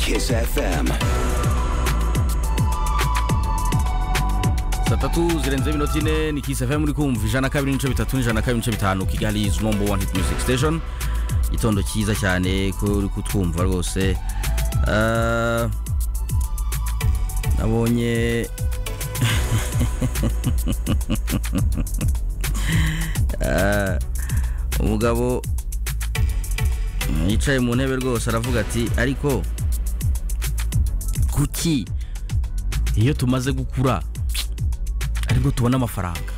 Kiss FM. saa tatu zirenzeho iminota ine ni kisi fm uri kumva ijana na kabiri n'ibice bitatu n'ijana na kabiri n'ibice bitanu kigali izi nombo wani hiti music station igitondo cyiza cyane ko uri kutwumva rwose Ah, nabonye Ah, umugabo yicaye mu ntebe rwose aravuga ati ariko kuki iyo tumaze gukura aribwo tubona amafaranga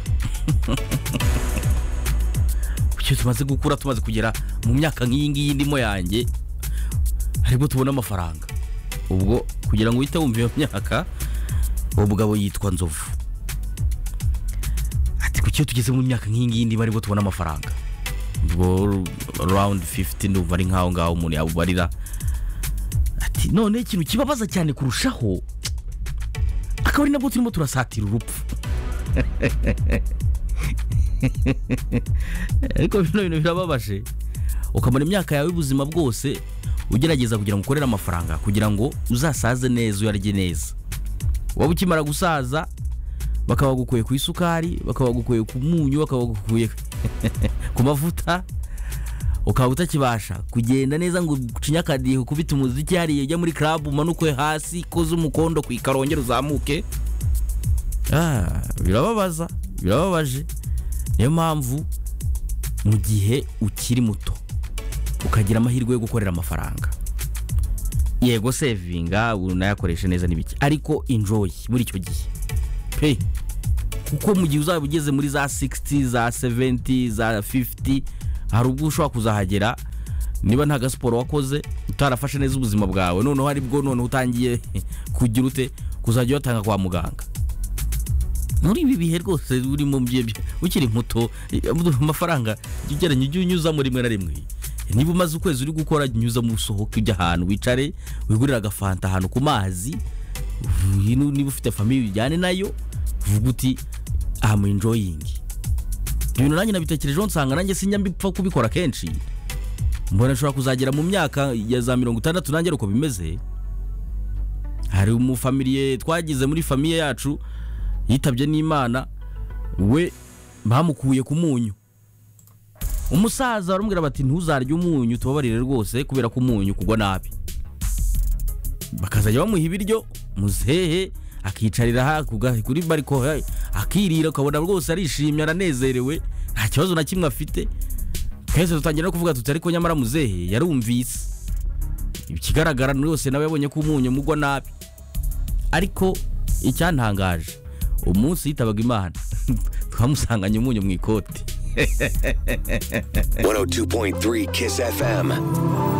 kuki tumaze gukura tumaze kugera mu myaka nk'iyi ngiyi ndimo yanjye aribwo tubona amafaranga ubwo kugira ngo uhite wumva iyo myaka uwo mugabo yitwa nzovu ati kuki iyo tugeze mu myaka nk'iyi ngiyi ndimo aribwo tubona amafaranga ubwo rawundi fifuti ndumva ari nk'aho ngaho umuntu yabubarira ati none ikintu kibabaza cyane kurushaho akaba ari nabwo turimo turasatira urupfu ariko bino bintu birababaje ukamara imyaka yawe y'ubuzima bwose ugerageza kugira ngo ukorere amafaranga kugira ngo uzasaze neza uyarye neza waba ukimara gusaza bakaba bagukuye ku isukari bakaba bagukuye ku munyu bakaba bagukuye ku mavuta ukaba utakibasha kugenda neza ngo ucinye akadiho ukubite umuziki hariya ujya muri club umanuke hasi koze umukondo ku ikarongera uzamuke Ah, birababaza birababaje niyo mpamvu mu gihe ukiri muto ukagira amahirwe yo gukorera amafaranga yego sevinga unayakoreshe neza n'ibiki ariko enjoy muri icyo gihe pe kuko mu gihe uzaba ugeze muri za 60 za 70 za 50 hari ubwo ushobora kuzahagera niba nta gasiporo wakoze utarafashe neza ubuzima bwawe noneho aribwo noneho utangiye kugira ute kuzajya uyatanga kwa muganga muri ibi bihe rwose urimo bye- bye- ukiri muto eh, amafaranga jya ugeranya ujye unyuzamo rimwe na rimwe niba umaze ukwezi uri gukora jya unyuzamo usohoke ujya ahantu wicare wigurire agafanta ahantu ku mazi uvu- nu- niba ufite famiye ujyane nayo uvuga uti amu enjoyingi ibintu nanjye nabitekerejeho nsanga nanjye sinjya mbipfa kubikora kenshi mbona nshobora kuzagera mu myaka ya za mirongo itandatu nanjye ari uko bimeze hari umufamiliye twagize muri famiye yacu yitabye n'imana we bamukuye ku munyu umusaza baramubwira bati ntuzarye umunyu tubabarire rwose kubera ko umunyu kugwa nabi bakazajya bamuha ibiryo muzehe akicarira ha- ku ga- kuri bariko he, akirira ukabona rwose arishimye aranezerewe nta kibazo na kimwe afite twese dutangira no kuvuga tuti ariko nyamara muzehe yarumvise ikigaragara yose nawe yabonye ko umunyu mugwa nabi ariko icyantangaje umunsi yitabaga imana twamusanganye umunyu mu ikoti 102.3 Kiss FM.